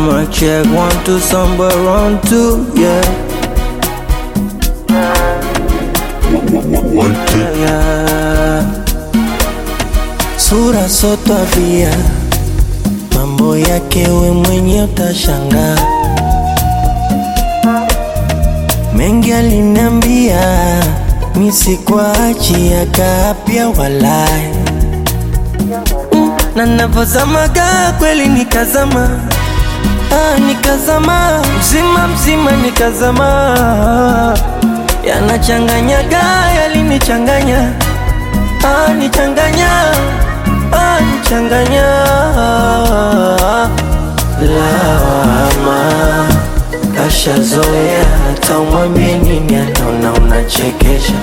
mic check one two somewhere round two yeah One, two. yeah. Sura so tabia, mambo yake we mwenye utashangaa. Mengi aliniambia nisikuachi akapya walai Mm, na navozamaga kweli nikazama ah, nikazama mzima mzima nikazama yanachanganyaga yalinichanganya ah, nichanganya ah, nichanganya lawama kashazoea hata umwambie nini anaona unachekesha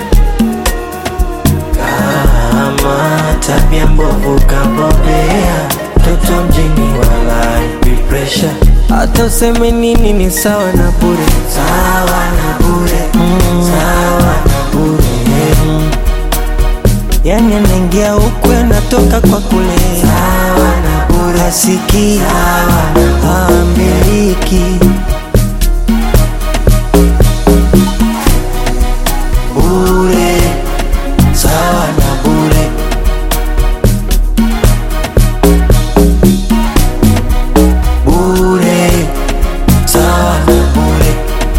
kama tabia mbovu kabobea toto mjini walai pressure hata useme nini ni sawa na bure sawa na bure mm. sawa na bure mm. yani anaingia huku anatoka kwa kule sawa na bure asiki ambiliki bure sawa na bure bure sawa na bure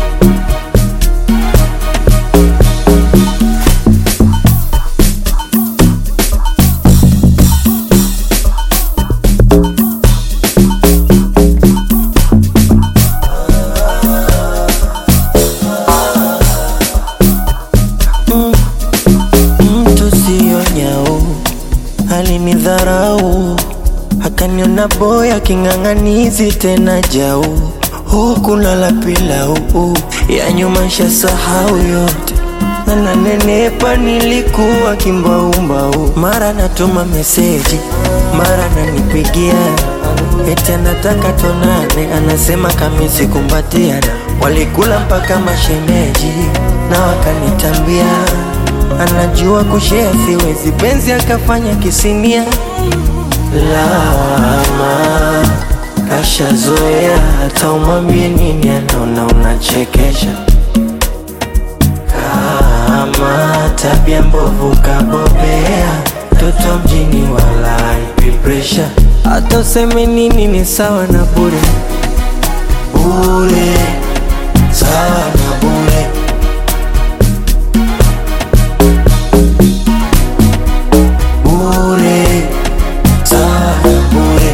mtu siyo nyau alinidharau akaniona boya king'ang'anizi tena jau huku nala pilau ya nyuma nshasahau yote na nanenepa nilikuwa kimbaumbau mara natuma meseji mara nanipigia eti anataka tonane anasema kamisi kumbatiana walikula mpaka mashemeji na wakanitambia anajua kushea siwezi penzi akafanya kisinia lawama kashazoea hata umwambie nini anaona unachekesha kama tabia mbovu kabobea toto mjini walai pressure hata useme nini ni sawa na bure bure sawa na bure bure sawa na bure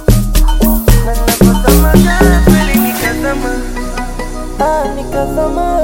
nikazama